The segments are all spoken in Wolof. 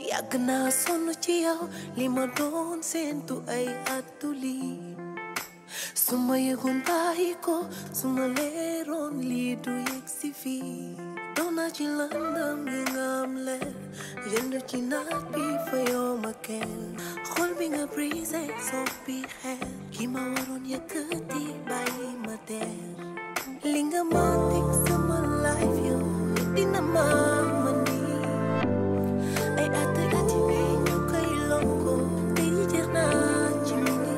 yàgg naa sonn ci yow li ma doon seentu ay attu lii su ma yëgoon bàyyi ko su ma leeroon lii du yegg si fii dox naa ci lëndëm gi nga am leer yëndu ci naaj bi fa yow ma kenn xol bi nga brisé soppi xeer ki ma waroon yëkkati bàyyi ma teer li nga ma teg sama life yow dina ma man nii ay at ay at yi ñu koy lonko te yi jeex naa ci mini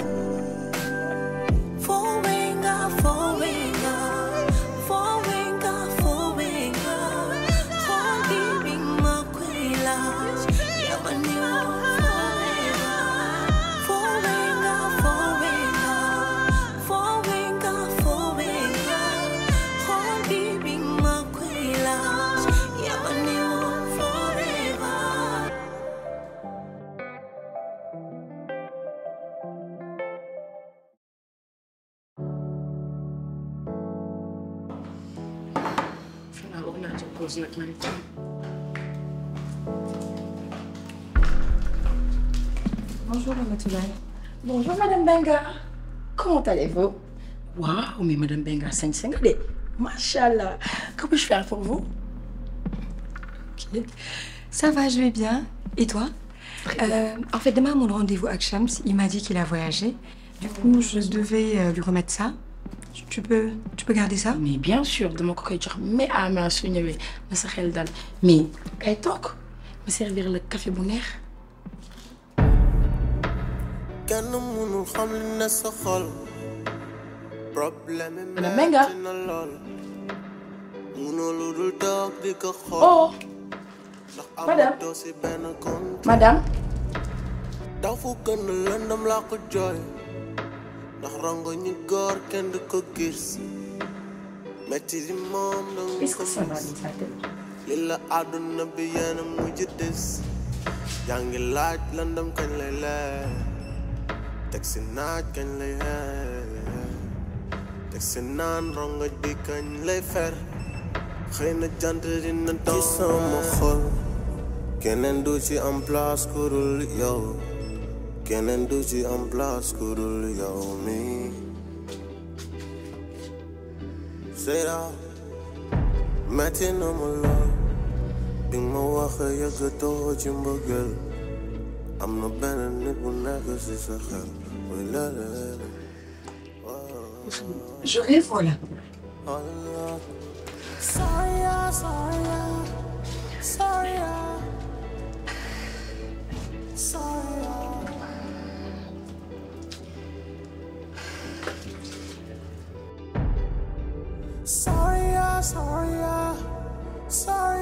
Fowenga, fowenga, fowenga, fowenga. Holding me makwila, yamani forever. Fowenga, fowenga, fowenga, fowenga. Holding me makwila, yamani forever. xanaa wax naa ci pause nag man tam. Bonjour, Ramatoulaye. Bonjour, Madame Benga. Comment allez-vous waaw mais madame Benga sañ sa nga de macha allah que puis-je faire pour vous. Ok. Ça va, je vais bien. Et toi Euh, En fait, demain, mon rendez-vous avec Shams, il m'a dit qu'il a voyagé. Du coup, je devais euh, lui remettre ça. Tu peux, tu peux garder ça mais bien sûr dama ko koy jox mais à ma su ñëwee na sa xel dal mais kay toog ma servir la café bu neex. kenn mënul xam li ne sa xol problème yi Madame Benga. metti na lool mënoo lu dul toog di ko xool oh ndax madame. amatoo si benn compte madame. daw fu gën a lëndam laa ko jooy ndax rongo ñu góor kenn du ko gis metti di moom danga est-ce ko que ça va gis dans sa tête. li la àdduna bi yéen a mujj des yaa ngi laaj lëndam kañ lay leer teg si naaj kañ lay xeer teg si naan rongoñ bi kañ lay fer xëy na jant dina doon ci sama xol keneen du ci am place ku dul yow keneen du ci am place ku dul yow mi Seyda metti na ma lool bi nga ma wax yëggatoo ci mbëggeel am na benn nit bu nekk ci sa xel muy lële Je rêve, voilà. Sorry, sorry, sorry, sorry. Sorry, sorry, sorry,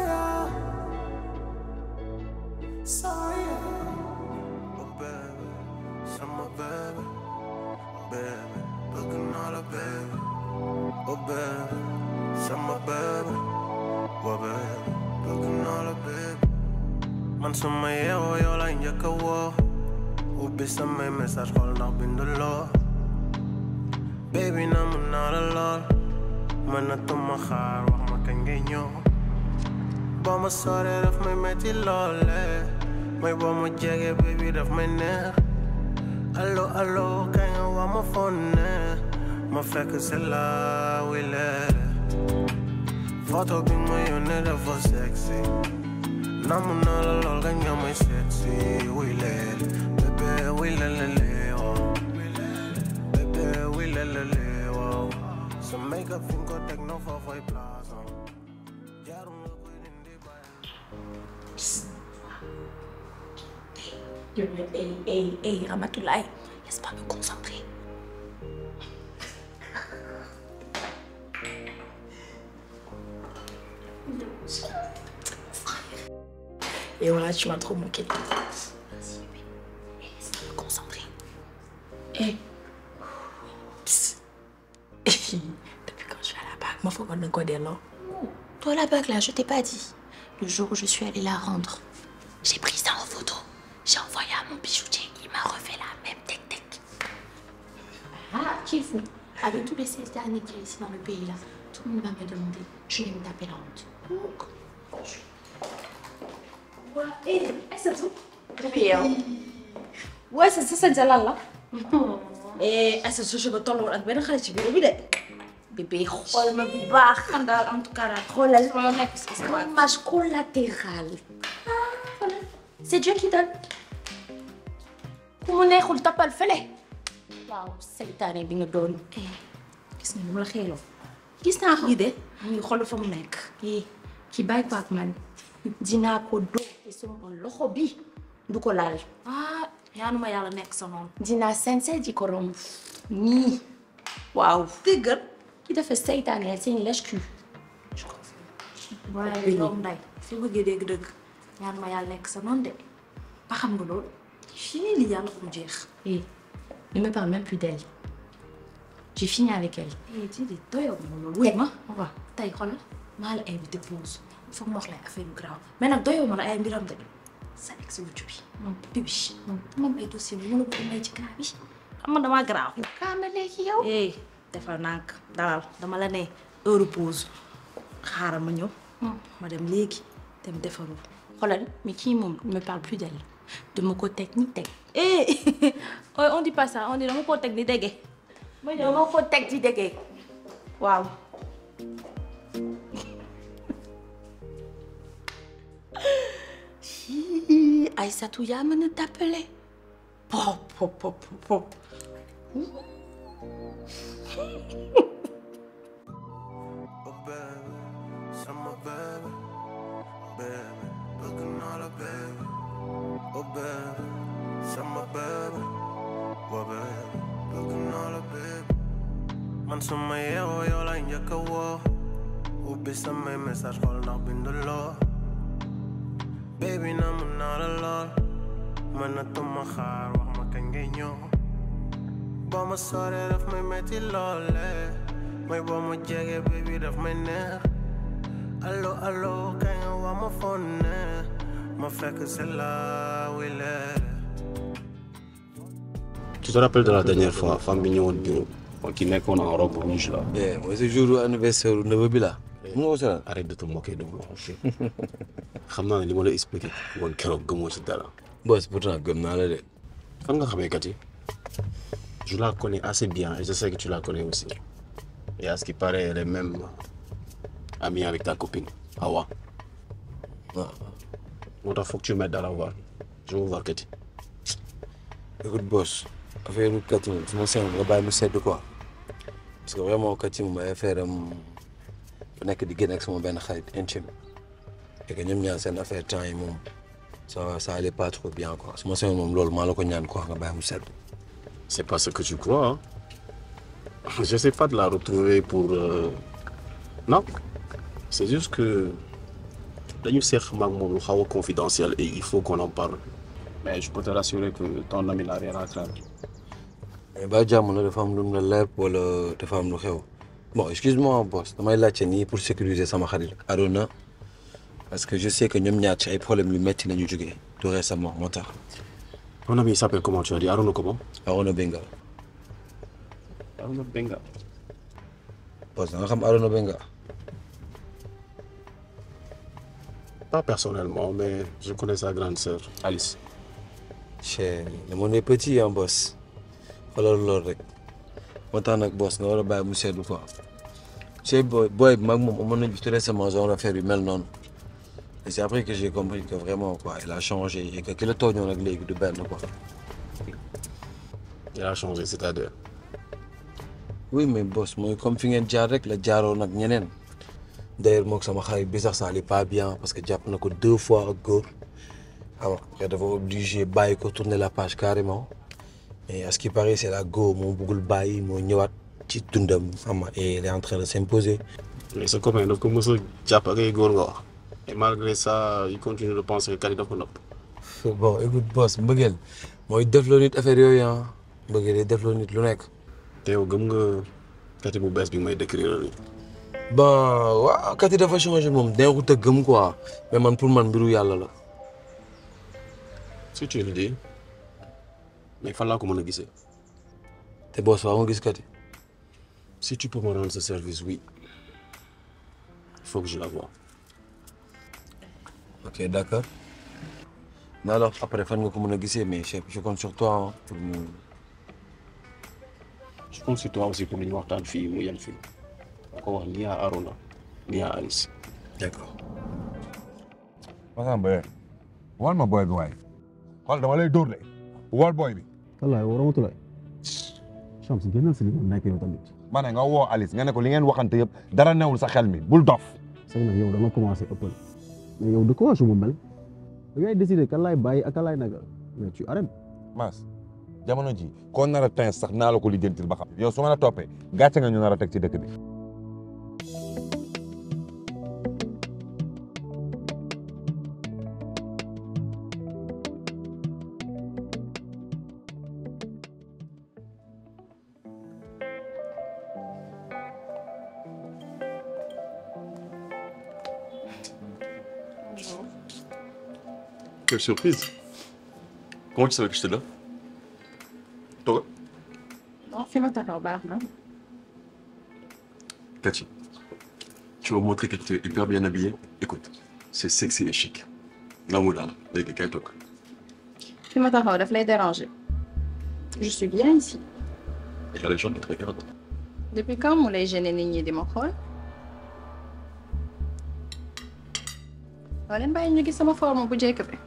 sorry. Oh baby, summer baby, baby, looking all a baby. Oh baby, summer baby, oh baby, looking all a baby. Man suma yeewoo yow lay njëkk a woo ubbi samay message xool ndax binduloo baby na mun naa la lool mënatuma xaar wax ma kañ ngay ñëw boo ma soree daf may metti loole mooy boo ma jege baby daf may neex allo allo kañ nga wax ma fonne ma fekk c'est là wuy leere photo bi ma yónnee dafa sexy namu naa la lool kañ nga may sexy wuy leere bébé wuy lelele wow bébé wuy lelele wow sa make up fi nga ko teg no foofay place am jaaru nga koy dindi bàyyi Hey, hey, hey, Ramatoulaye, laisse pas me concentrer. et voilà tu m'as trop manqué. Laisse-moi me concentrer. Eh. Psst. Depuis quand je suis à la bague, moi faut qu'on ne connaisse là. Toi, la bague là, je t'ai pas dit. Le jour où je suis allée la rendre, j'ai pris ça en photo. J'ai envoyé à mon bijoutier. Il m'a refait la même tech-tech. Ah, qui est fou Avec tous les 16 derniers qu'il y a ici dans le pays là, tout le monde va me demander. Je vais me taper la honte. Eh, Aïssatou. Bébé yow. waaye sa sa sañ lan la. eh Aïssatou sa cheveux tolluwul ak benn xale ci bureau bi de. bébé xool ma bu baax xam daal en tout cas daal xoolal ma nekk si sama image collatérale. ah voilà c'est Dieu qui donne. ku mu neexul toppal fële. waaw seytaane bi nga doon. gis nga ni mu la xeeloo. gis naa ko de mu ngi xool fa mu nekk. eh ki bàyyi ko ak man dinaa ko dóor te sama loxo bi du ko laal. ah ñaanuma yàlla nekk sa noonu. dinaa sincère di ko romb. nii. waaw dëggal. ki dafa seytaane c'est une lèche-cul. je confirme. waaye doom nday fi bëggee dégg-dëgg ñaanuma yàlla nekk sa noonu de ba xam nga loolu. fii li yàlla ko mu jeex. Hé, ne me parle même plus d'elle. J'ai fini avec elle. eh ci di doyoo ma loolu. wuy ma waaw tey xoolal maa la invité pause foog ma wax la affaire yu grave mais nag doyoo ma la ay mbiram de sa ex wujju bi. bibi moom ay dossier bi mënu ko may ci kaa bi xam nga damaa grave. Kaama léegi yow. eh defal nànk dalal dama la ne heure pause xaaral ma ñëw. ma dem léegi dem defaru. xoolal mais kii moom ne me parle plus d'elle. dama ko teg ni teg. eh on dit pas ça on dit dama koo teg ni dégge. ma ñëw dama ko teg di déggee. waaw. Hi, Aïssatou yaa mën a t'appeler. Pop pop pop pop. Oh baby, summer baby, baby, looking all a baby. Oh baby, summer baby, oh baby, looking all a baby. Man suma yeewoo yow lay njëkk a woo ubbi samay message xool ndax binduloo baby na mun naa la lool mënatuma xaar wax ma kañ ngay ñëw boo ma soree daf may metti loole mooy boo ma jege baby daf may neex allo allo kañ nga wax ma fonne ma fekk c'est là wile Tu te rappelles de la dernière fois, femme bi ñëwoon bureau qui nekkoon en robe rouge là. Eh, mooy sa jour anniversaire neveu bi la. mun nga ko seetaan. Arrête de te moquer de moi. xam naa ne li ma la expliqué woon keroog gëmoo ci dara. boss pourtant gëm naa la de. fan nga xamee Kati je la connais assez bien et je sais que tu la connais aussi. Et à ce qui paraît, elle est même amie avec ta copine, Awa. waaw moo tax foog tu m'aides à la voir. Je veux voir Kati. écoute boss affaire u Kati moom su ma seen nga bàyyi mu sedd quoi parce que vraiment Kati moom ay affaire am bu nekk di génn ak sama benn xarit intime et que ñoom ñaar seen affaire temps yi moom ça ça allait pas trop bien quoi su ma seen moom loolu maa la ko ñaan quoi nga bàyyi mu sedd. C'est pas ce que tu crois. Hein? Je sais pas de la retrouver pour. euh, Non. C'est juste que. dañu seq maag moom lu xaw a confidentiel et il faut qu'on en parle. Mais je peux te rassurer que ton ami n'a rien à craindre. mais ba jàmm la dafa am lu mu la leer wala dafa am lu xew bon excuse-moi boss damay laajte nii pour sécuriser sama xarit Arona parce que je sais que ñoom ñaar ci ay problèmes yu metti nañu jógee tout récemment moo tax Ton ami il s'appelle comment tu as dit Arona comment Arona Benga Arona Benga. boss da nga xam Arona Benga Pas personnellement, mais je connais sa grande sœur, Alice. che le monde est petit hein boss xoolal loolu rek moo tax nag boss nga war a bàyyi mu seddu quoi che boy boy bi mag moom amoon nañ fi tout récemment genre affaire yu mel noonu et c'est après que j'ai compris que vraiment quoi il a changé et que ki la tooñoon nag léegi du benn quoi Il a changé, c'est-à-dire. oui mais boss mooy comme fi ngeen jaar rek la jaaroon ak ñeneen d'ailleurs mook sama xarit bi sax ça allait pas bien parce que jàpp na ko deux fois ak góor xam nga dafa obligé bàyyi ko tourner la page carrément et à ce qui paraît c'est la go moo bëggul bàyyi moo ñëwaat ci dundam xam nga et il est en train de s'imposer Mais ce copain, daf ko mës a jàpp ak ay góor nga wax. Et malgré ça, il continue de penser que Kali daf ko nopp. bon écoute boss mbëggeel mooy defloo nit affaire yooyu ah mbëggeel day defloo nit lu nekk te yow gëm nga Kati bu bees bi may décrire nii. bon waaw kat yi dafa changé moom neexut a gëm quoi mais man pour man mbiru yàlla la Si tu le dis. Mais fan laa ko mën a gisee. te boss waaw nga gis kat yi Si tu peux me rendre ce service, oui. Il faut que je la voie. ok d'accord mais alors après fan nga ko mën a gisee mais je je compte sur toi hein, pour mu. je compte sur toi aussi pour ñu waxtaan fii mu yem fii ma ko wax ni à Arona ni à Alice. d'accord. Masamba wal ma booy bi waay xool dama lay dóor de wal booy bi. wallaay woo Ramatulaay Chams génnal si li mu nekk yow tamit ma ne nga woo Alice nga ne ko li ngeen waxante yëpp dara newul sa xel mi bul dof. c'est nag yow da nga commencé ëppal mais yow de quoi je me mêle da ngay décider kan laay bàyyi ak kan laay nagal mais tu arrêtes Mas jamono ji koo nar a tens sax naa la ko lijjantil ba xam yow su ma la toppee gàcce nga ñu nar a teg ci dëkk bi. Quelle surprise Comment tu savais que j'étais là Toi non fi ma taxaw baax na. Cathy, tu m'as montré que tu es hyper bien habillée. Écoute, c'est sexy et chic. L'amour là, avec quelqu'un toi. fi ma taxaw daf lay déranger. je suis bien ici. Il y a les gens qui te regardent. depuis quand mu lay gêner nit ñi di ma xool. waa leen bàyyi ñu gis sama forme bu njëkk bi.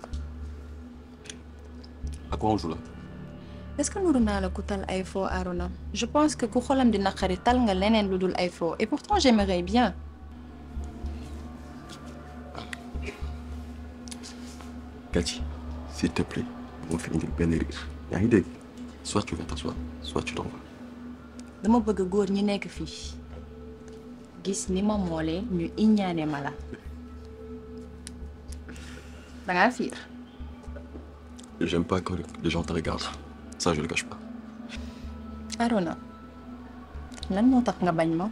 À quoi on joue là est-ce que nuru naa la ku tal ay faux Arona je pense que ku xolam di naqari tal nga leneen lu dul ay faux et pourtant j'aimerais bien. Cathy, s'il te plaît, on fait une belle rire. Il y a une idée. Soit tu vas t'asseoir, soit tu t'en vas. dama bëgg góor ñi nekk fii gis ni ma moolee ñu iññaane ma la dangaa fiir J'aime pas quand les gens te regardent. Ça, je le cache pas. Arona lan moo tax nga bañ ma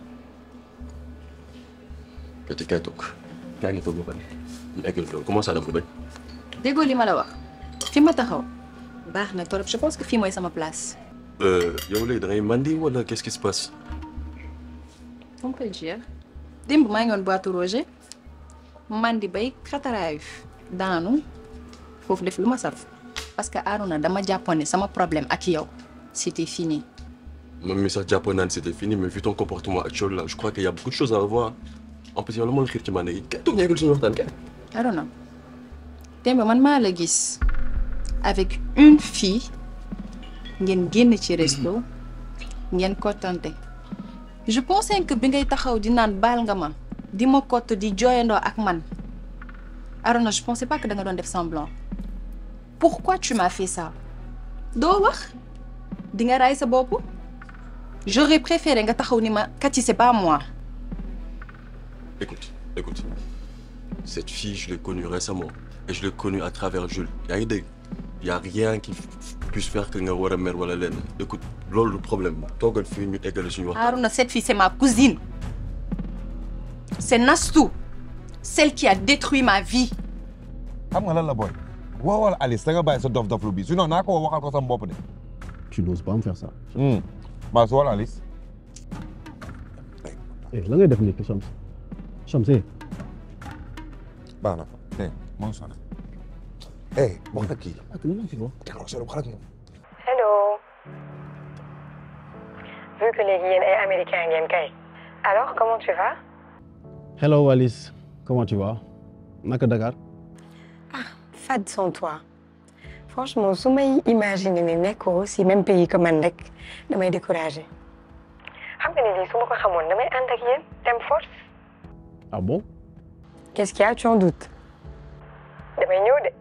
Cathy, kay toog. Kaa ngi toog ba pare. ñu eggal loolu comment ça dama bañ. déggoo li ma la wax fi ma taxaw baax na torop je pense que fii mooy sama place Euh, yow léegi da ngay mandi wala qu'est-ce qui se passe on peut le dire démb maa ngi woon boîte Roger man di bay xataraayu daanu foofu def lu ma saf parce que Arona dama jàppoon ne sama problème ak yow c'était fini Même mi sax jàppoon naa ne c'était fini mais vu ton comportement actuel là je crois qu'il y a beaucoup de choses à revoir. En plus yow la moo la xiir ci mandi yi kay toog ñu eggal suñu waxtaan kay. Arona démb man maa la gis avec une fille ngeen génn ci resto ngeen kottante je pensais que bi ngay taxaw di naan baal nga ma di ma kott di jooyandoo ak man Arona je pensais pas que da nga doon def semblant pourquoi tu m'as fait ça doo wax di nga raay sa bopp j'aurais préféré nga taxaw ni ma Cathy c'est pas moi Écoute, écoute. Cette fille, je l'ai connue récemment. Et je l'ai connue à travers Jules. Yaa ngi dégg y a rien qui puisse faire que nga war a mer wala lenn. Écoute, loolu le problème toogal fii ñu eggale suñu waxtaan. Arona, cette fille, c'est ma cousine. C'est Nastou, celle qui a détruit ma vie. xam nga lan la booy woowal Alice da nga bàyyi sa dof dof lu bi sinon naa ko woo waxal ko sama bopp de. tu n'oses pas me faire ça maa su woowal Alice. eh la ngay def nii Chams Chams eh baax na eh moo ngi sonné. eh wax na kii. ak lan la fi wax décroché lu xarak moom. Hello. Vu que léegi yéen ay américain ngeen kay. Alors, comment tu vas? hello Alice comment tu vas naka Dakar Fade sans toi. Franchement, su may imaginer ne nekkoo si même pays que man rek damay découragé. xam nga ne lii su ma ko xamoon damay ànd ak yéen dem force. ah bon Qu'est-ce qu'il y a? Tu en doutes? damay ñëw de.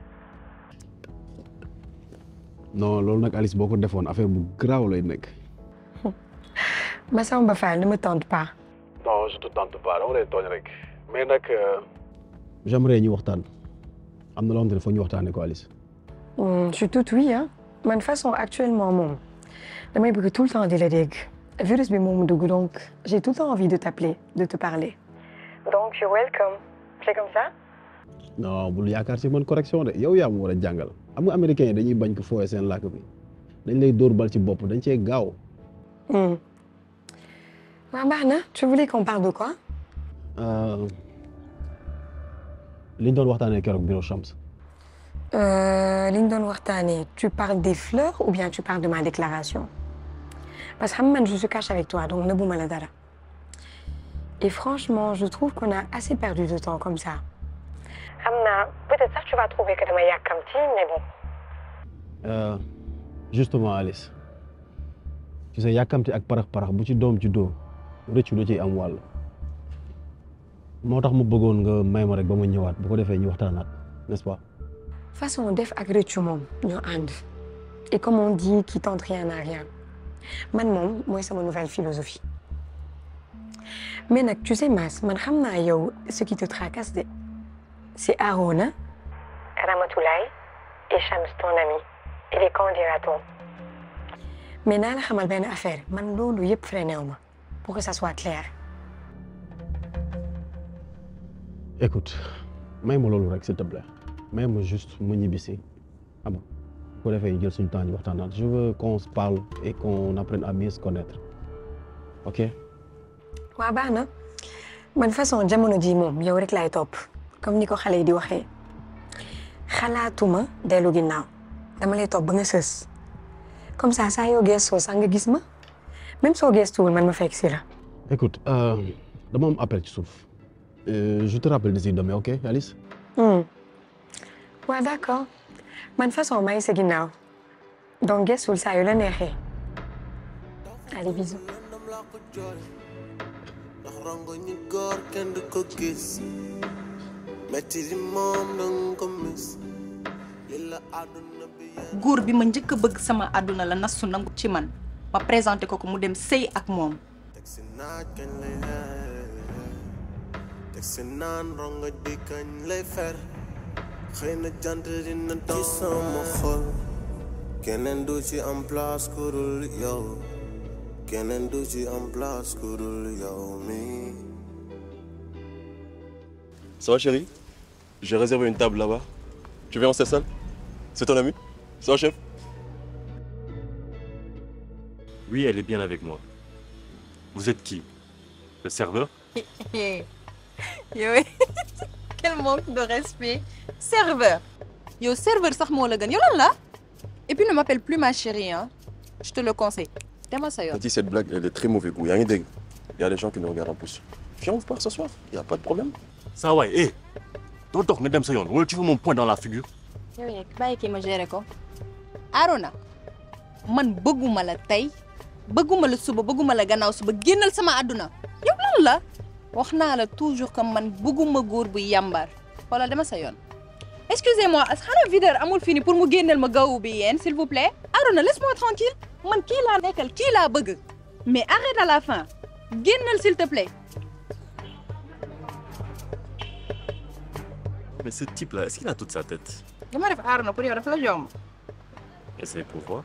non loolu nag Alice boo ko defoon affaire bu graaw lay nekk Massamba Fall ne me tente pas. non je te tente pas dama lay tooñ rek mais nag j'aimerais ñu waxtaan am na loo xam ne foog ñu waxtaanee ko Alice Hmm, je suis toute oui hein. man façon actuellement moom damay bëgg tout le temps di la dégg. virus bi moom dugg donc j'ai tout le temps envie de t'appeler de te parler. donc you're welcome. c'est comme ça. non bul yaakaar si man correction de yow yaa ma war a jàngal xam nga américains yi dañuy bañ ko fooyee seen làkk bi dañ lay dóor bal ci bopp dañ cee gaaw Hmm. waaw baax na tu voulais qu'on parle de quoi. li ñu doon waxtaanee keroog bureau Chams Euh, li ñu doon waxtaanee tu parles des fleurs ou bien tu parles de ma déclaration parce que xam nga man je suis cash avec toi donc nëbbuma la dara et franchement je trouve qu'on a assez perdu de temps comme ça. xam naa peut-être sax tu vas trouver que dama yàkkamti mais bon. Euh, justement Alice tu sais yàkkamti ak parax parax bu ci doom ci doo rëccu da ciy am wàll moo tax mu bëggoon nga may ma rek ba ma ñëwaat bu ko defee ñu waxtaanaat n'est-ce pas. façon def ak rëccu moom ñoo ànd et comme on dit qui tente rien n'a rien man moom mooy sama nouvelle philosophie mais nag tu sais Mass man xam naa yow ce qui te tracasse de c'est Arona Ramatoulaye et Chams ton ami et les qu'en dira-t-on mais naa la xamal benn affaire man loolu yëpp freiné wu ma pour que ça soit clair écoute may ma loolu rek s'il te plaît may ma juste mu ñibbisi xam nga bu ko defee ñu jël suñu temps ñu waxtaanaat je veux qu'on se parle et qu'on apprenne à mieux se connaître ok. waa baax na man façon jamono ji moom yow rek laay topp comme ni ko xale yi di waxee xalaatuma dellu ginnaaw dama lay topp ba nga sës comme ça saa yoo gëstoo sax nga gis ma même soo gëstuwul man ma fekk si la. écoute euh, dama am appel ci suuf Euh, je te rappelle d'ici demain ok Alice. Hmm. waaw d'accord man façon maa ngi sa ginnaaw donc gëstul saa yu la neexee allez bisous. ndax rongo ñi góor kenn du ko gis metti di moom danga ko mis li la àdduna bi góor bi ma njëkk a bëgg sama àdduna la nasu nangu ci man ma présenté ko ko mu dem sëy ak moom teg si naaj kañ lay xeer teg si naan rongo di kañ lay fer xëy na jant dina doon ci sama xol keneen du ci am place ku dul yow keneen du ci am place ku dul yow mi Ça va chérie J'ai réservé une table là-bas. Tu viens, on s'installe C'est ton ami Ça va chef Oui, elle est bien avec moi. Vous êtes qui Le serveur yow quel manque de respect serveur yow serveur sax moo la gën yow lan la et puis ne m'appelle plus ma chérie hein je te le conseille demal sa yoon Tati, cette blague, elle est très mauvais goût. Il y a rien de... Il y a des gens qui nous regardent en plus. Viens, on part ce soir. Il n'y a pas de problème. Ça va, hé doo dox nga dem sa yoon wala tu veux mon poing dans la figure yow yeeg bàyyi kii ma géré ko Arona man bëgguma la tey bëgguma la suba bëgguma la gannaaw suba génnal sama àdduna yow lan la wax naa la toujours que man bëgguma góor bu yàmbar xoolal dama sa yoon excusez-moi xanaa videur amul fini pour mu génneel ma gawu bi yéen s'il vous plaît Arona laisse-moi tranquille man kii laa nekkal kii laa bëgg mais arrête à la fin génnal s'il te plaît Mais ce type-là, est-ce qu'il a toute sa tête dama def Arona pour yow dafa la jomb Essaye pour voir.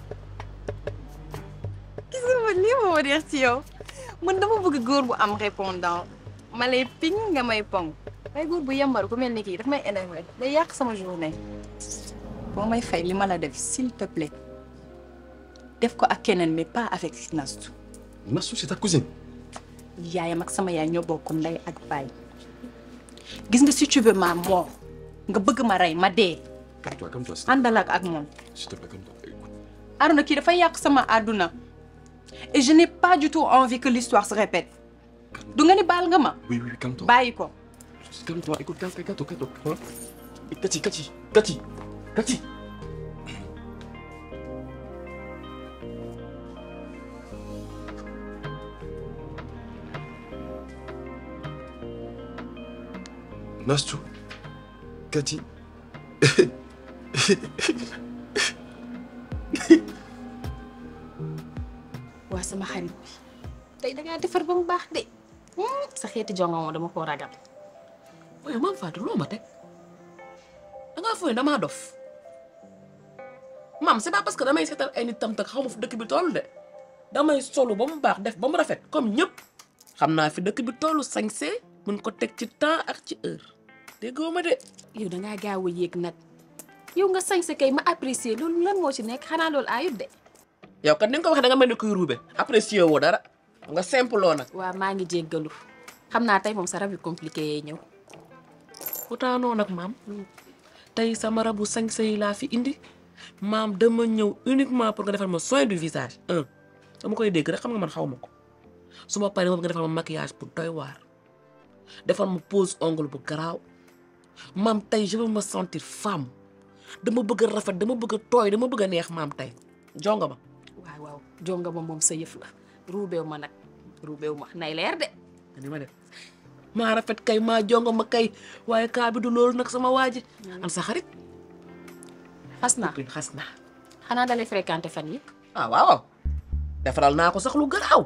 gis nga ma lii moo ma neex ci yow man dama bëgg góor bu am répondant ma lay ping nga may pong waaye góor bu yambar ku mel ni kii daf may énervé day yàq sama journée boo may fay li ma la def s'il te plaît def ko ak keneen mais pas avec Nastou Nassou, c'est ta cousine. yaayam ak sama yaay ñoo bokk ndey ak baay gis nga si tu veux ma mort nga bëgg ma rey ma dee Calme-toi, calme-toi. s'il- àndal ak ak moom S'il te plaît, calme-toi. Écoute. Arona kii dafay yàq sama àdduna et je n'ai pas du tout envie que l'histoire se répète du nga ni baal nga ma Oui, oui, oui, calme-toi. bàyyi ko Calme-toi, écoute, calme-toi, calme-toi, calme-toi. Hein Et Cathy, Cathy, Cathy, Cathy. Nastou, Cathy. waa sama xarit bi tey dangaa defar ba mu baax de sa xeeti jonga moom dama koo ragal waaye maam Fatou loo ma teg dangaa fooy damaa dof maam c'est pas parce que damay seetal ay nit tam tak xaw ma fu dëkk bi toll de damay solu ba mu baax def ba mu rafet comme ñëpp xam naa fi dëkk bi tollu sañse mun ko teg ci temps ak ci heure déggoo ma de yow dangaa gaaw a yéeg nag yow nga sañ sa kay ma apprécier loolu lan moo ci nekk xanaa loolu ayut de yow kat ni nga ko waxee da nga mel ni kuy ruube apprécié woo dara nga simple loo nag waa maa ngi jéggalu xam naa tey moom sa rab yu compliqué yee ñëw pourtant noonu nag maam tey sama rabu sañse yi laa fi indi maam dama ñëw uniquement pour nga defal ma soin du visage un dama koy dégg rek xam nga man xaw ma ko su ma paree moom nga defal ma maquillage pour doy waar defal ma pose ongle bu garaaw maam tey je veux me sentir femme dama bëgg a rafet dama bëgg a tooy dama bëgg a neex maam tey jonga ma waaw waaw jonga ma moom sa yëf la ruubeew ma nag ruubeew ma nay leer de ni ma def maa rafet kay maa jonga ma kay waaye kaa bi du loolu nag sama waa ji an sa xarit xas naa xas naa xanaa dalay fréquenté fan yi ah waaw waaw defaral naa ko sax lu garaaw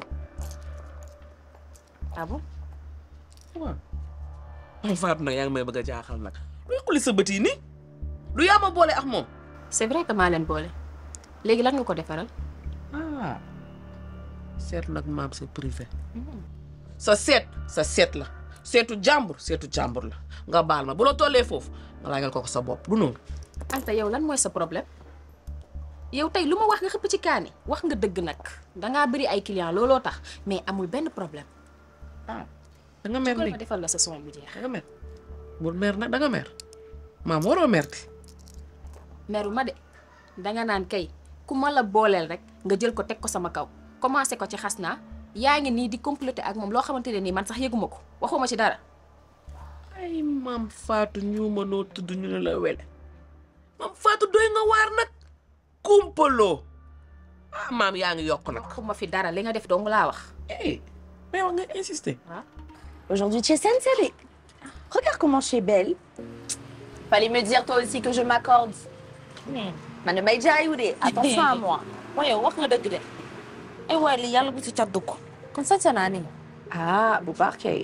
ah bon waaw moom Fatou nag yaa ngi may bëgg a jaaxal nag luy xuli sa bët yi nii lu yaa ma boole ak moom c'est vrai que maa leen boole léegi lan nga ko defaral ah seet nag maam c'est privé sa seet sa seet la seetu jàmbur seetu jàmbur la nga baal ma bu la tollee foofu nga laajal ko ko sa bopp du noonu Anta yow lan mooy sa problème yow tey lu ma wax nga xëpp ci kaani wax nga dëgg nag dangaa bëri ay clients looloo tax mais amul benn problème ah da nga mer ma léegi defal la sa soin bu jeex da nga mer bul mer nag da nga mer maam waroo merti meru ma de danga naan kay ku ma la booleel rek nga jël ko teg ko sama kaw commencé ko ci xas naa yaa ngi nii di complété ak moom loo xamante ne nii man sax yëguma ko waxuma ci dara ay maam Fatou ñu ma noo tudd ñu ne la wele maam Fatou doy nga waar nag kumpaloo ah maam yaa ngi yokk nag waxuma fi dara li nga def dong laa wax eh mais wax nga insister Aujourd'hui, tu es sensible. Regarde comment je suis belle. Fallait me dire toi aussi que je m'accorde. Man, mais déjà, Youdé, attention à moi. waaye wax nga dëgg de ay waay li yàlla bu ci cat dugg kon sañ sa naa ni Ah, Boubarkey.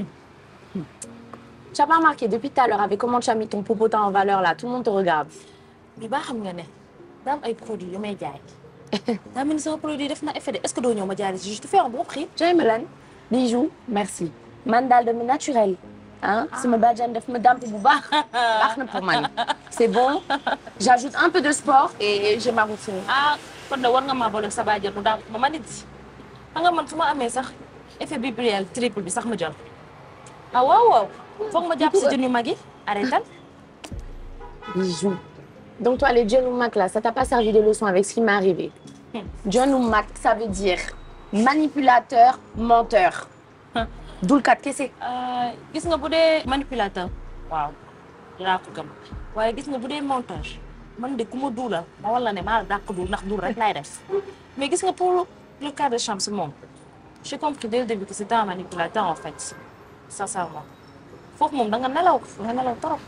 Tu as pas remarqué depuis tout à l'heure avec comment tu as mis ton popotin en valeur là, tout le monde te regarde. bi baa xam nga ne daa am ay produits yu may jaay daa mel ni sama produit def na effet de est-ce que doo ñëw ma jaay la si je te fais un bon prix J'aime Melan. Bijoux, merci. Man daal de naturel. Hein? Sama bàjjan daf ma damp bu baax. baax na pour man. C'est bon. J'ajoute un peu de sport et j'ai ma routine. ah kon de war nga maa boole sa bàjjen mu daal ma ma nit xam nga man su ma amee sax effet bibliel triple bi sax ma jël ah waaw waaw foog ma jàpp si jën yu mag yi arrêtal Bijoux. Donc toi, les John ou Mac là, ça t'a pas servi de leçon avec ce qui m'est arrivé. John ou Mac, ça veut dire manipulateur, menteur. D'où le cas de Kessé. gis nga bu dee manipulateur waaw dinaa ko gëm waaye gis nga bu dee montage man de ku ma duulal ma wala ne maa la dàq duul ndax duul rek laay def mais gis nga pour le cas de Chams moom j'ai compris dès le début que c'était un manipulateur en fait sincèrement foofu moom da nga nelaw da nga nelaw trop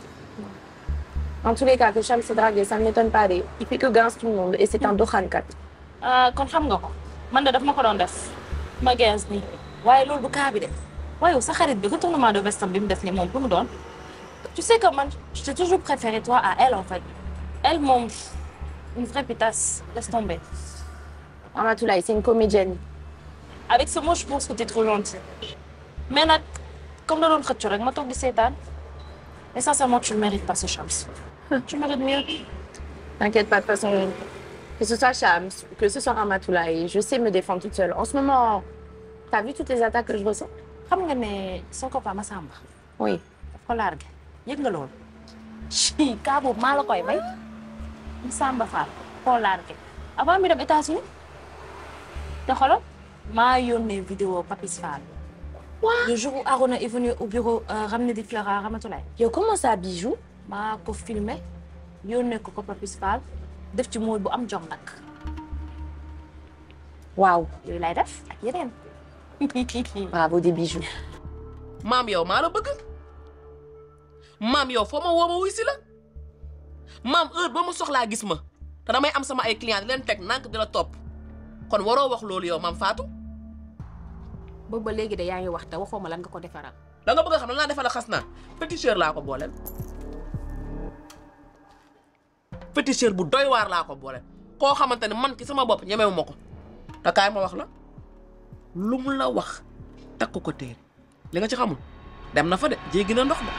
En tous les cas, que Cham s'est dragué, ça ne m'étonne pas. des- Il fait que grince tout le monde et c'est un Dokhankat. ah kon xam nga ko man de daf ma ko doon def ma gens nii waaye loolu du cas bi de waaye yow sa xarit bi retournement de veste bi mu def ni moom lu mu doon tu sais que man je t'ai toujours préféré toi à elle en fait elle moom une vraie pétasse laisse tomber Amatoulaye, c'est une comédienne. avec ce mot je pense que t'es trop gentil mais nag comme da doon xëccu rek ma toog di seetaan mais sincèrement tu le mérites pas ce Chams tu mérites mieux T'inquiète pas, de toute façon, que ce soit Cham, que ce soit Ramatoulaye, je sais me défendre toute seule. En ce moment, t'as vu toutes les attaques que je ressens xam nga ne son copain Massamba Oui. daf ko largué yëg nga loolu ci cas boobu maa la koy may Massamba Fall koo largué avant mi dem États-Unis te xoolal maa yónnee vidéo Papis Fall le jour où Arona est venu au bureau euh, ramener des fleurs à Ramatoulaye Yo, comment ça, bijou maa ko filmé yónnee ko ko Papis Fall def ci mooy bu am jom nag Waouh. yooyu lay def ak yeneen Bravo, des bijoux. maam yow maa la bëgg maam yow foo ma woo ma wuy si la maam heure ba ma soxlaa gis ma te damay am sama ay client di leen teg nank di la topp kon waroo wax loolu yow maam Fatou boobu ba léegi de yaa ngi wax te waxoo ma lan nga ko defaral da nga bëgg a xam lan laa defal a xas naa féticheur laa ko booleel féticheur bu doy waar laa ko booleel koo xamante ne man ki sama bopp ñemewu ma ko te kaay ma wax la lu mu la wax takk ko téere li nga ci xamul dem na fa de jéggi na ndox de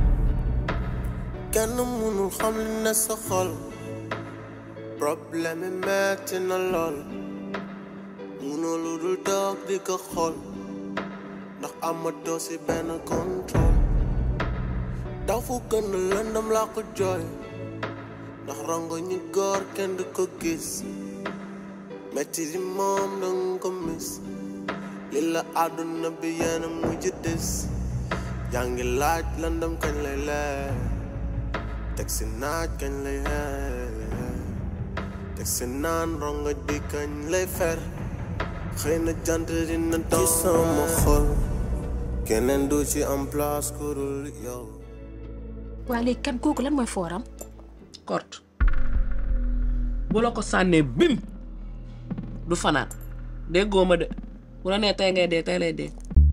kenn mënul xam li ne sa xol problème yi metti na lool mënoo lu dul toog di ko xool ndax amatoo si benn contrôle daw fu gën a lëndam laa ko jooy ndax rongo ñi góor kenn du ko gis metti di moom danga ko mis li la àdduna bi yéena mujj des yaa ngi laaj lëndam kañ lay leer teg si naaj kañ lay xeer teg si naan rongo di kañ lay fer xëy na jant dina doon ci sama xol keneen du ci am place ku dul yow waa léegi kan kooku lan mooy fooram kort bu la ko sànnee bim du fanaan déggoo ma de bu la nee tey ngay dee tey lay dee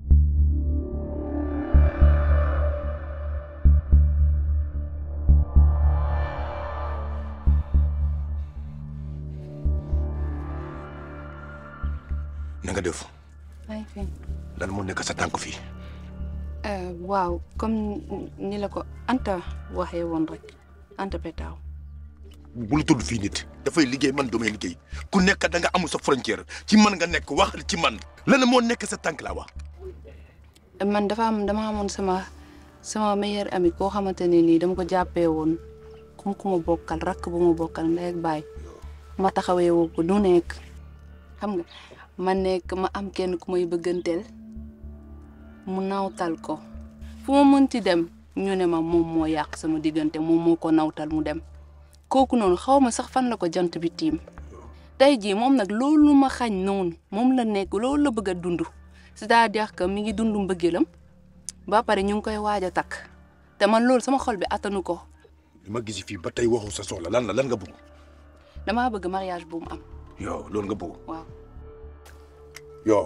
na nga def maa ngi fi lan moo nekk sa tànk fii waaw comme ni la ko Anta waxee woon rek Anta Petaaw bul tudd fii nit dafay liggéey man damay liggéey ku nekk da nga amul sa frontière ci man nga nekk wax ci man lan moo nekk sa tànk laa wax man dafa am dama amoon sama sama meilleur ami koo xamante ne nii dama ko jàppee woon comme ku ma bokkal rakk bu ma bokkal ndey ak baay ma taxawee woo ko du nekk xam nga ma nekk ma am kenn ku may bëgganteel mu nawtal ko fu ma mënti dem ñu ne ma moom moo yàq sama diggante moom moo ko nawtal mu dem kooku noonu xaw ma sax fan la ko jant bi tiim tey jii moom nag loolu ma xañ noonu moom la nekk loolu la bëgg a dund c'est-à-dire que mi ngi dund mbëggeelam ba pare ñu ngi koy waaj a takk te man loolu sama xol bi attanu ko li ma gis fii ba tey waxu sa soxla lan la lan nga bëgg damaa bëgg mariage bu mu am yow loolu nga bëgg waaw yow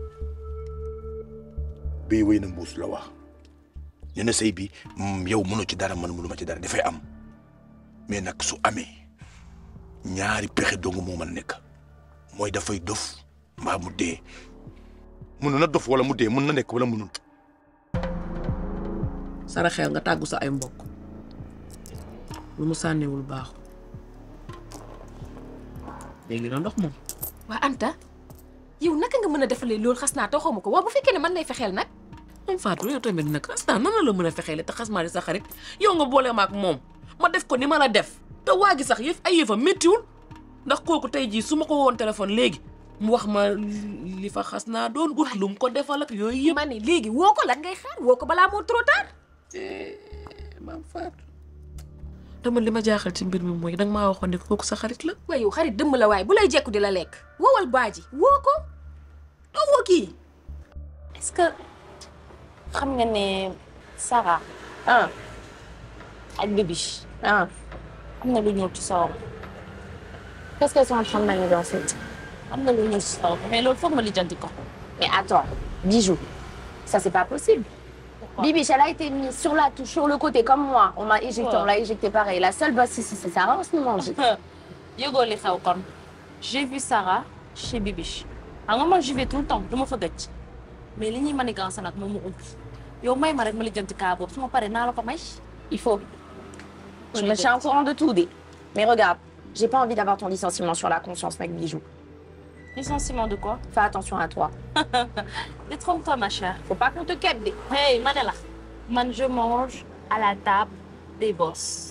bii wéy na mbuus la wax nee na sëy bi yow mënoo ci dara man mënuma ci dara dafay am mais nag su amee ñaari pexe dong moo mën nekk mooy dafay dof mbaa mu dee mun na dof wala mu dee mun na nekk wala munul saraxeel nga tàggu sa ay mbokk lu mu sànniwul baaxu léegi la ndox moom waa Anta yow naka nga mën a defalee loolu xas naa taxaw ma ko waa bu fekkee ne man lay fexeel nag moom Fatou yow tamit nag xas naa nan la la mën a fexeele te xas maa di sa xarit yow nga boole ma ak moom ma def ko ni ma la def te waa gi sax yëf ay yëfa méttiwul ndax kooku tey jii su ma ko woon téléphone léegi mu wax ma li fa xas naa doon ut lu mu ko defal ak yooyu yëpp. ma ne léegi woo ko lan ngay xaar woo ko balaa moo trop tard. maam Fatou te man li ma jaaxal ci mbir mi mooy danga maa waxoon ne kooku sa xarit la. waaye yow xarit dëmm la waaye bu lay jekku di la lekk woowal baaji woo ko doo woo kii. est-ce que xam nga ne Sarah ah ak Bibi ah am na lu ñëw ci sawam qu'est-ce qu'elles sont en train de manigancer am na lu ñëw ci sawam mais loolu foog ma lijjanti ko mais attends Bijou ça c'est pas possible Bibi elle a été mise sur la touche sur le côté comme moi on m'a éjecté on l'a éjecté pareil la seule bosse ici c'est Sarah en ce moment yëgoo li xew kon j'ai vu Sarah chez Bibi xam nga man j'y vais tout le temps du ma fa gëj mais li ñuy manigancé nag moom mu ump yow may ma rek ma lijjanti kaa boobu su ma paree naa la ko may il faut je me tiens au courant de tout Bi mais regarde j'ai pas envie d'avoir ton licenciement sur la conscience mec Bijou licenciement de quoi fais attention à toi détrompe-toi ma chère faut pas qu'on te quête de hey ma ne la man je mange à la table des boss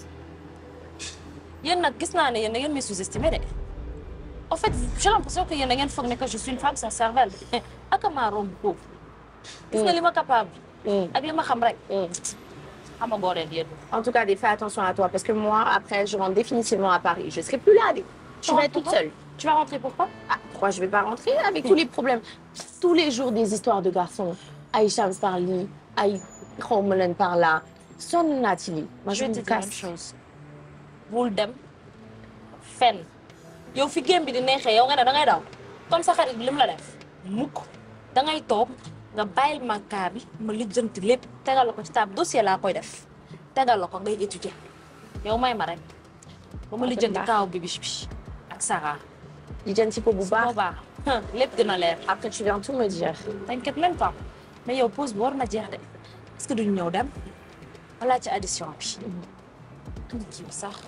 yéen nag gis naa ne yéen da ngeen may sous-estimé de en fait j'ai l'impression que yéen da ngeen foog ne que je suis une femme sans cervelle ak maa romb foofu gis nga li ma capable ak li ma xam rek xamagoo leen yéen en tout cas Dé, fais attention à toi parce que moi après je rentre définitivement à Paris je serai plus là Dé. tu vas être toute seule tu vas rentrer pourquoi ah pourquoi je vais pas rentrer avec tous les problèmes tous les jours des histoires de garçons ay Chams par li ay xawma leen par là sonn naa ci lii moi je vais me te dire une casse. chose bul dem fenn yow fi gém bi di neexee yow nga ne da ngay daw comme sa xarit bi li mu la def mukk da ngay toog nga bàyyil ma kaa bi ma lijjanti lépp tegal la ko ci table dossier laa koy def tegal la ko ngay étudier yow may ma rek ba ma lijjanti kaaw bi bi ak Sarah lijjanti ko bu baax baax lépp dina leer après tu viens tout me dire t'inquiète même pas mais yow pause bi war na jeex de est-ce que duñu ñëw dem wala ci addition bi andi kii bi sax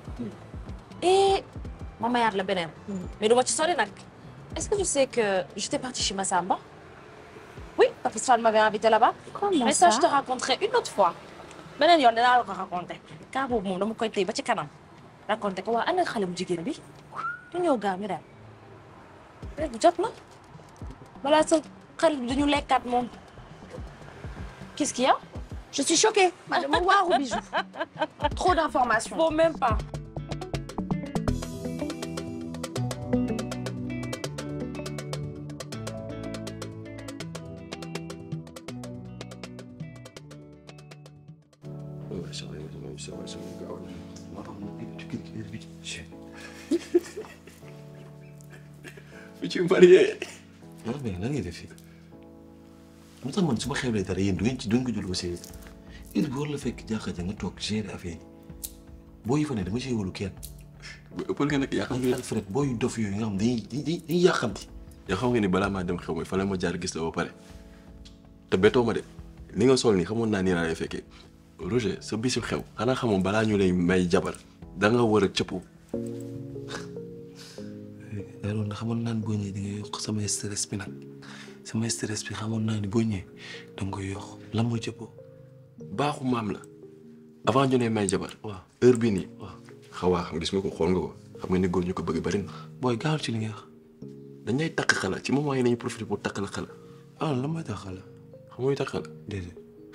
et ma mayaat la beneen mais duma ci sori nag est-ce que tu sais que j'étais partie chez Massamba oui Papis Fall m'avait invité là-bas Comment mais ça ça je te raconterai une autre fois beneen yoon dinaa la ko raconté cas boobu moom dama koy téye ba ci kanam raconté ko waa ana xale bu jigéen bi du ñëw gaaw ñu dem léegi jot na balaa sa xarit bi duñu lekkaat moom Qu'est-ce qu'il y a Je suis choquée. Madame Waouh, bijou. Trop d'informations. Bon, même pas. Ouais, ça va, ça va, ça va, gaaw na. moo tax mu ngi ci kër gi heure bi ci. bi ci marié. non mais lan ngay def fii. lu tax man su ma xewlee dara yéen du ngeen ci du ngeen ko jël au sérieux. heure bi war la fekk jaaxal ja nga toog gérer affaire yi. boo yi fa ne dama ci wóolu kenn. ëppal nga nag yàqam nga Alfred boo yu dof yooyu nga xam dañuy dañuy dañuy yàqamti. yoo xam nga ni balaa maa dem xew ma fa la ma jaar gis la ba pare. te bettoo ma de li nga sol nii xamoon naa nii laa lay fekkee Roger sa bisu xew xanaa xamoon balaa ñu lay may jabar da nga war a cëppu. loolu nag xamoon naa ni boo ñëwee di nga yokk sama stress bi nag sama stress bi xamoon naa ni boo ñëwee da nga koy yokk lan mooy cëppoo. baaxu maam la avant ñu ne may jabar. waaw heure bii nii. waaw xawaa xam gis nga ko xool nga ko xam nga ni góor ñu ko bëgg bari na. booy gaawal ci li nga wax dañ lay takk xala ci moment yi nañu profité pour takk la xala. ah lan mooy takk xala. xam nga takk xala. déedéet.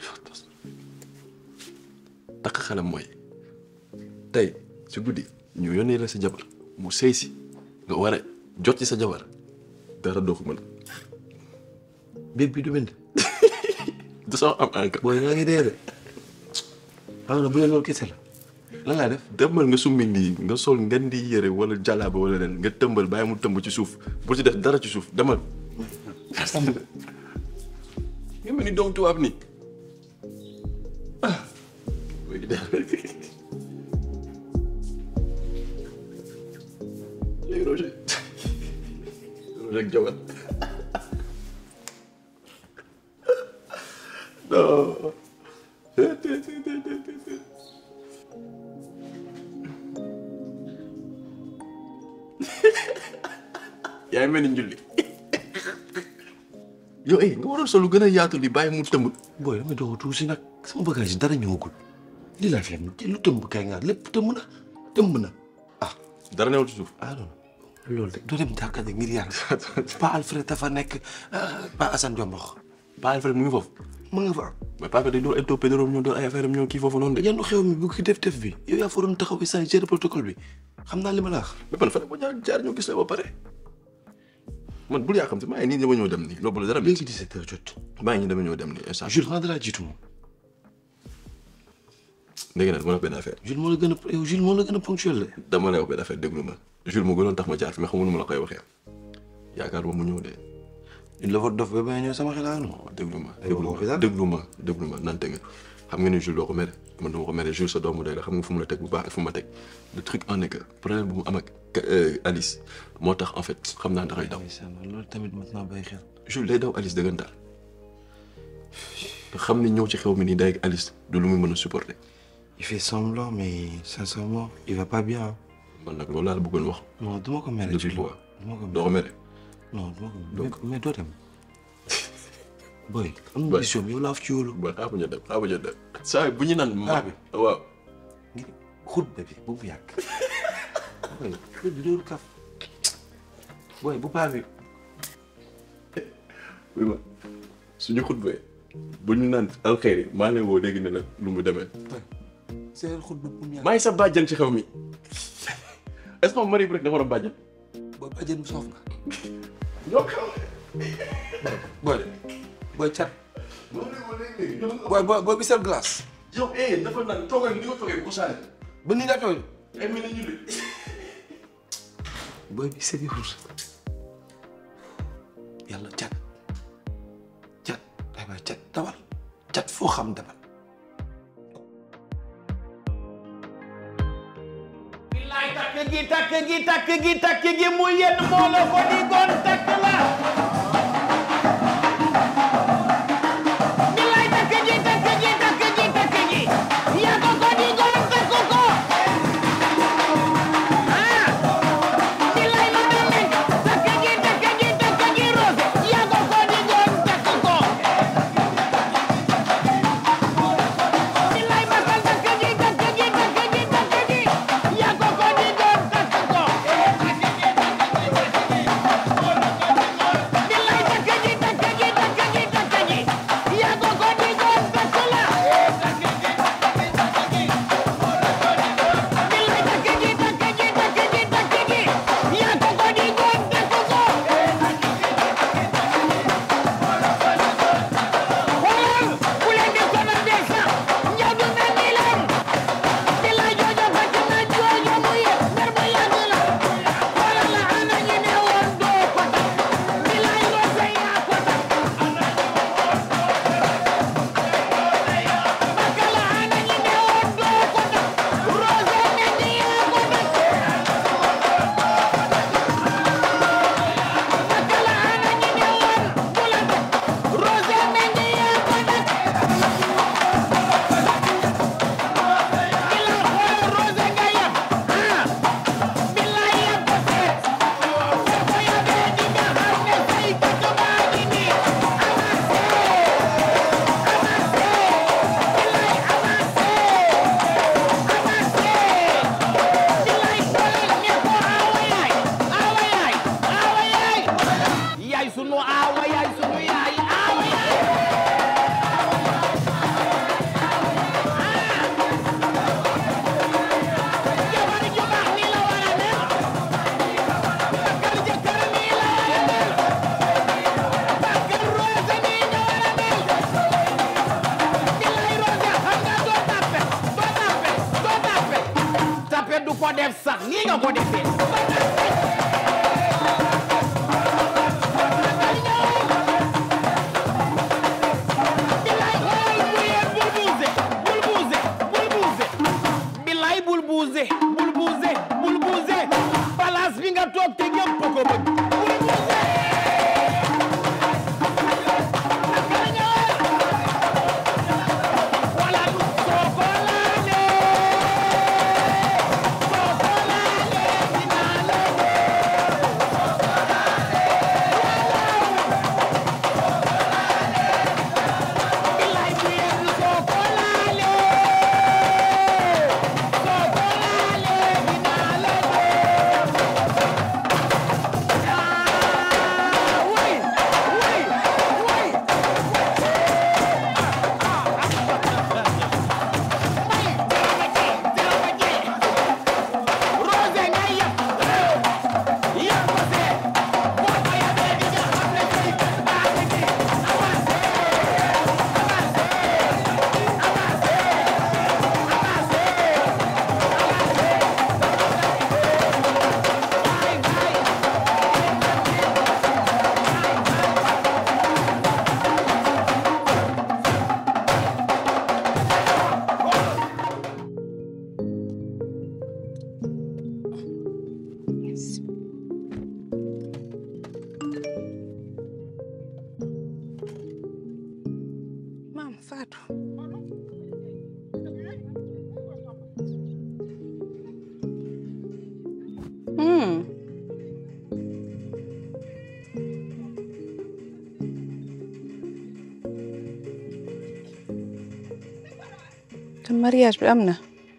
takk xala mooy tey ci guddi ñu yónnee la sa jabar mu sëy si nga war a jot ci sa jabar dara doo ko mën. béb bi du bind. du soo am encre. booy yaa ngi dee de. xam nga bu dee loolu kese la. lan laa def demal nga summi nii nga sol ngeen di yëre wala jàllaaba wala leen nga tëmbal bàyyi mu tëmb ci suuf bu ci def dara ci suuf demal. nga mel ni doom tubaab nii. ah. léegi Roger Roger ak jabar non. yaa ngi mel ni njulli yow eh nga waroon solo gën a yaatu li bàyyi mu tëmb. booy damay doog a tuuti nag sama bagage dara ñëwagul lii laa fi am lu tëmb kay nga lépp tëmb na tëmb na ah. dara newul ci suuf ah non loolu de doo dem jàkkate ngir yàlla Pa Alfred dafa nekk Pa Assane Diombox Pa Alfred mu ngi foofu mu ngi fa mais Pa Alfred day door ay toppee dorom ñoo door ay affaire am ñoo kii foofu noonu de yenn xew mi bu ki def def bi yow yaa fa doon taxaw sa gérer protocole bi xam naa li ma la wax mais man fa ne ba jaar jaar ñoo gis la ba pare man bul yaa xam si maa ngi nii dama ñëw dem nii loolu la dara léegi 17 heures jot maa ngi nii dama ñëw dem nii instant Jules xanaa dalaa jiitu moom dégg nga nag ma la wax benn affaire Jules moo la gën a yow Jules moo la gën a ponctuel de dama lay wax benn affaire déglu ma Jules moo gënoon tax ma jaar fi mais xamul nu ma la koy waxee yaakaar ma mu ñëw de une la fa dof ba ba ñëw sama xel non déglu ma déglu ma déglu ma déglu ma nante nga xam nga ni Jules doo ko mere man dama ko mere Jules sa doomu day la xam nga fu mu la teg bu baax ak fu ma teg le truc en est que problème bu mu am ak Alice moo tax en fait xam naa dafay daw. loolu tamit mat naa bàyyi xel. Jules day daw Alice dëggantaan nga xam ni ñëw ci xew mi nii day ak Alice du lu muy mën a supporter. il fait semblant mais sincèrement il va pas bien. man nag loolu laa la bëggoon wax. non du ma ko mere Jules doo ko mere. non du ma ko mere mais doo dem. boy am na mission yow laa fi ci wóolu. ba xaaral ñu dem xaaral ñu dem. saa bu ñu naan. ah bi waaw. xutba bi bu mu yàgg. boy xutba bi loolu kaf. boy bu paa bi. oui ma suñu xutbee bu ñu naan alxeyri maa ngi lay woo léegi ne la lu mu demee. seen xutba bu mu yàgg. maa ngi sa bàjjan ci xew mi. est-ce que mari bi rek dafa war a bàjjan. booy bàjjan bi soof nga. ñoo xew. boy de boy cat. boy boy boy bi seen glace. yow eh dafa naan toogal ni nga toogee bu ko saale. ba nii nga toogee. ay mel ni ñu de. boy bi seen yëfur. yàlla cat. cat ay waay cat dawal. cat foo xam demal. billaay takk gi takk gi takk gi takk gi mu yenn moo la ko di gon takk la billaay takk gi takk gi takk gi takk gi yaa ko ko di gon takk ko ah billaay la mel ni takk gi takk gi takk gi rose yaa ko ko di gon takk ko billaay ma def sax nii nga ko defee bilaay bul buuse bul buuse bul buuse place bi nga toog te ñëpp ko bëgg maam Fatou hmm te mariage bi am na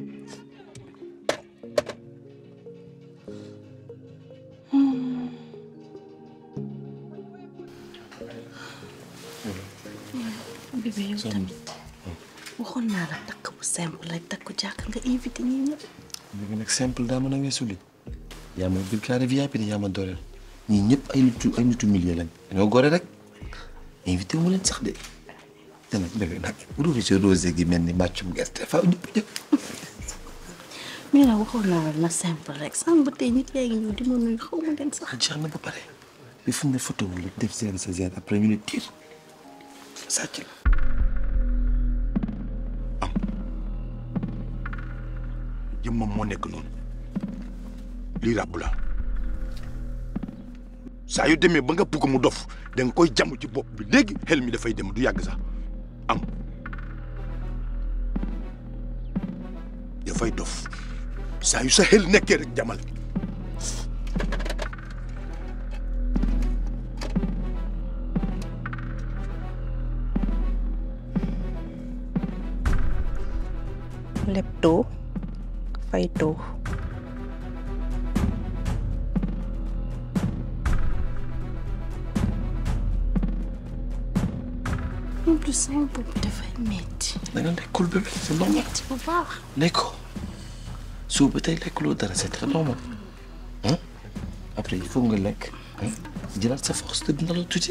bébé yow tamit waxoon naa la takk bu simple rek takk jàkk nga invité ñi ñëpp. léegi nag simple daa mën a weesu li yaa ma biir carré VIP de yaa ma dooleel ñii ñëpp ay nitu ay nitu milieu lañ dañoo gore rek invité mu leen sax de te nag bébé nag rose rosé gi mel ni màccum gerte faaw ñëpp ñëpp mais nag waxoon naa la na simple rek sànq ba tey nit yaa ngi ñëw di ma nuyu xaw ma leen sax. jeex na ba pare bi fu mu ne photo wu la def seen sa seen après ñu ne tiir sàcc la jëmmam moo nekk noonu lii ràbb la saa yu demee ba nga bugg mu dof da nga koy jàmm ci bopp bi léegi xel mi dafay dem du yàgg sax am dafay dof saa yu sa xel nekkee rek jamal lepto fayto en plus sama bopp bi dafay metti da nga lekkul bébé c'est normal metti bu baax lekkoo suuf ba tey lekkuloo dara c'est très normal hein après il faut nga lekk hein jëlaat sa force te dina la tuuti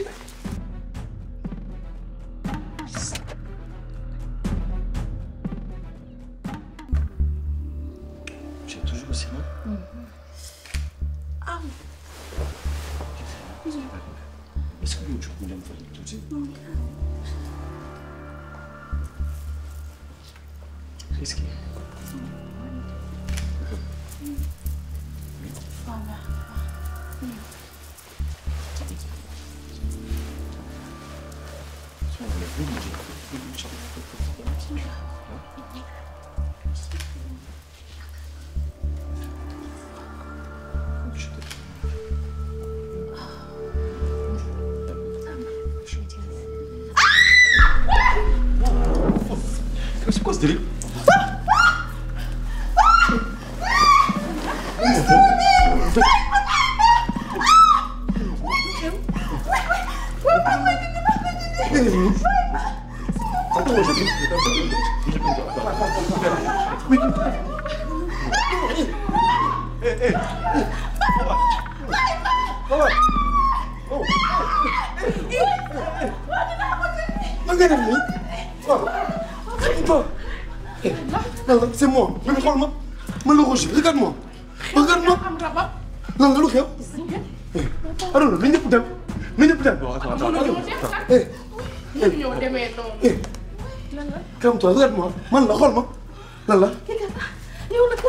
j'ai toujours aussi mal est-ce que yow jóg ñu dem fa tuuti risqué C'est quoi ce délire C'est moi. Mais regarde-moi. Mais le Roger, regarde-moi. regarde ma lan la lu xew Arona na ñëpp dem na ñëpp dem eh ñoo demee noonu. eh calme-toi regarde-moi man la xool ma lan la yow nag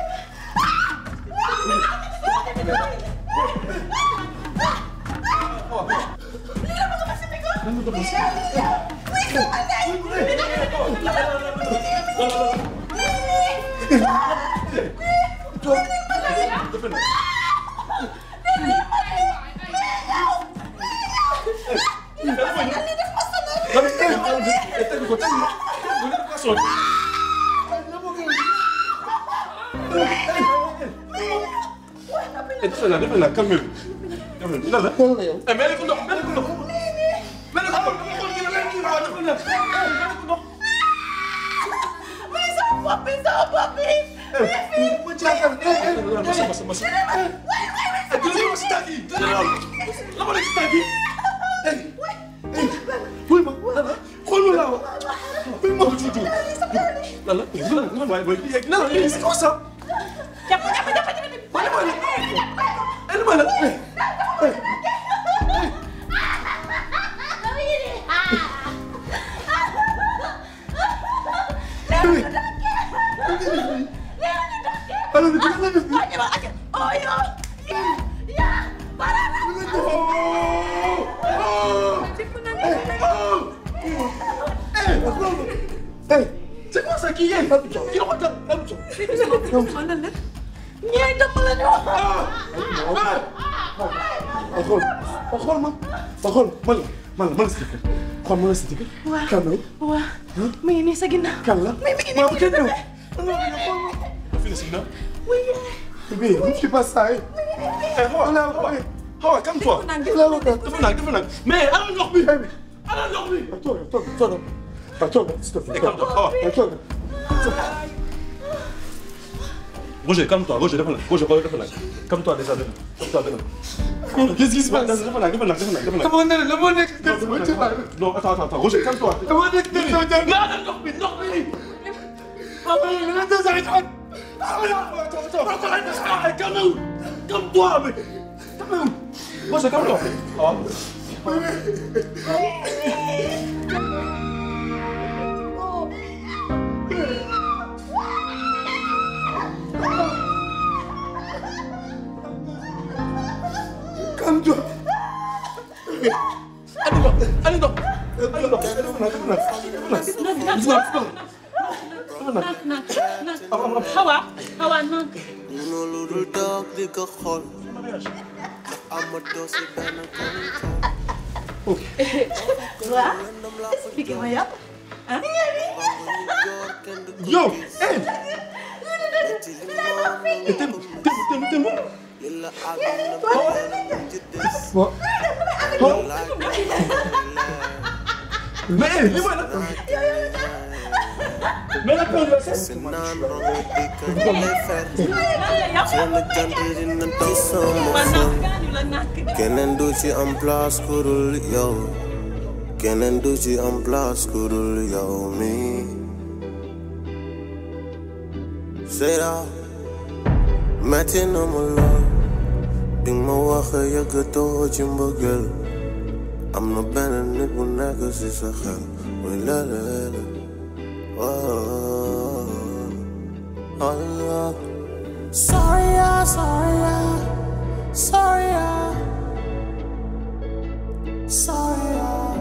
defe naa defe naa calme bi lan la eh mel ko ndox mel ko ndox mel ko ndox xool kii la kii waa dafa nekk mel ko ndox mais sama bopp bi sama bopp bi. ma jaaxal masa masa masa eh jëlee ma si tànk yi jëlee ma la ma nekk si tànk yi eh eh wuy ma lan la xool ma laa wax wuy ma ko tuuti lan la lan la waaye booy yegg na la lii c'est quoi ça jàpp jàpp jàpp jàpp. wala ma la eh ma la eh eh alors dina la def Oh, yo. Ya. Hey, c'est quoi ça qui est Qui le regarde ñee dama la ñu wax. xool xool ma xool man la man la man la si dëkk xool man la si dëkk Waaw. kan la waaw mi ngi nii sa ginnaaw. kan la mi ngi maa nii kenn ñëw fii la si ginnaaw bébé ne fais pas ça eh eh xawa xawa calme-toi dafa nag dafa nag mais ana ndox bi ana ndox bi toog toog toog toog s'il te plaît calme-toi xawa toog Roger, calme-toi, Roger, dafa nag Roger, xoolal dafa nag calme-toi déjà dafa calme-toi dafa Qu'est-ce qui se passe dafa nag dafa nag dafa nag dafa nag Dama ne la moo nekk Non, attends, attends, attends, Roger, calme-toi. dama nekk dëgg sama jàng. Non, ndox bi, ndox bi. Ah, mais le reste des arrêts. Ah, mais non, attends, attends, attends, calme-toi, calme-toi, mais calme-toi. Roger, calme-toi. Ah. Calme-toi. Allez, non, allez, non. Allez, non, dafa nag, dafa nag, dafa nag. Hawa, Hawa, non. mënoo lu dul toog di ko xool ndax amatoo si benn Waa expliqué ma yow. ah. Yo, hey. Eh, temu, temu, temu, temu. Bon. Bon. Mais, eh, dis-moi là. Mais la peur de la cesse. keneen du ci am place ku dul yow keneen du ci am place ku dul yow mi Seyda metti na ma lool bi ma wax yëggatoo ci mbëggeel am na benn nit bu nekk ci sa xel muy lelele oh Allah Sorry, yeah, sorry, yeah. Sorry, yeah. Sorry, yeah.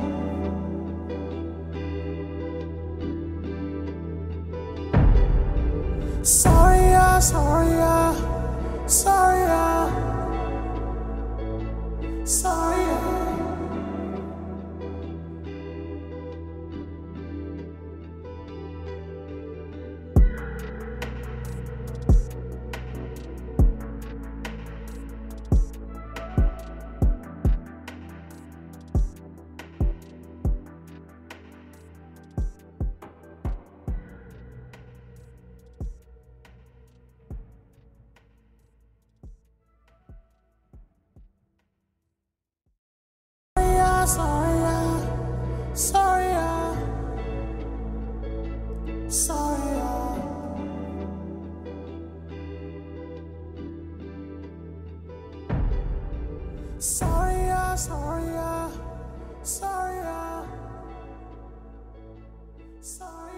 Sorry, yeah, sorry, yeah. Sorry, yeah. Sorry, yeah. Sorry, yeah. Sorry, yeah. Sorry, yeah. Sorry.